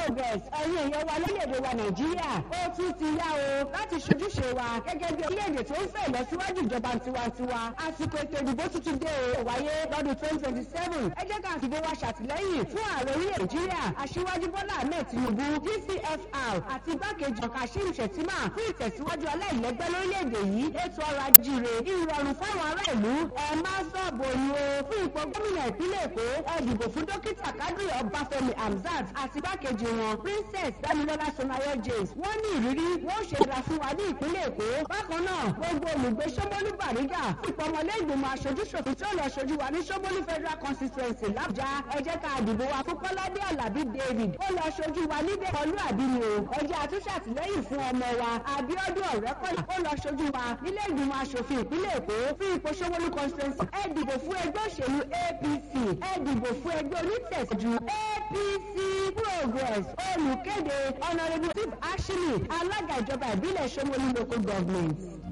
progress ẹ̀yin èèyàn wa lórílẹ̀‐èdè wa nàìjíríà ó tún ti yá o láti ṣojúṣe wa gẹ́gẹ́ bí orílẹ̀‐èdè tó ń fẹ́ ìlọsíwájú ìjọba tiwantiwa àsìkò ètò ìdìbò tuntun dé o wáyé lọ́dún twenty twenty seven ẹ jẹ́ ká fìbò wa ṣàtìlẹ́yìn fún ààrẹ orílẹ̀ nàìjíríà aṣíwájú bọ́lá ahmed tinubu dcfr àti igbákejì kashim shettima fún ìtẹ̀síwájú aláìlẹ́gbẹ́ lórílẹ̀‐èdè yìí ètò ọrọ̀ ajíire ìrọ̀rùn fáwọn ará ìlú ẹ má sọ̀bù òyìn o fún ipò gómìnà ìpínlẹ̀ èkó ẹ dìbò fún dókítà kádùrì ọbáfẹ́mi hamzat àti igbákejì wọn princess damilọla sonayo james wọ́n ní ìrírí wọ́n ṣe ra fún wa ní ìpínlẹ̀ èkó bákan náà gbogbo olùgbé sọmọlú bàrígà ìpọmọlé ìgbìmọ̀ aṣojúṣòfin tí ó lọ ṣojú wa ní sọmọlú federal constituency làbújá ẹ jẹ́ ká dìbò wa fún kọ́ládé alábí david ó lọ ṣojú wa níbẹ̀ pọ̀lú àbínú o ẹ jẹ́ àtúnṣe àtìlẹ́yìn fún ọmọ wa abiodun ọ̀rẹ́kọ̀yà ó lọ ṣojú wa nílé ìgbìmọ̀ aṣòfin ìpínlẹ̀ èkó fún ipò sọmọlú constituency ẹ dìbò fún ẹgbẹ́ òṣèlú apc ẹ dìbò fún ẹgbẹ́ onítẹ̀síjú apc progress olùkéde honourable steve ashley alága ìjọba ìbílẹ̀ sọmọlú local government.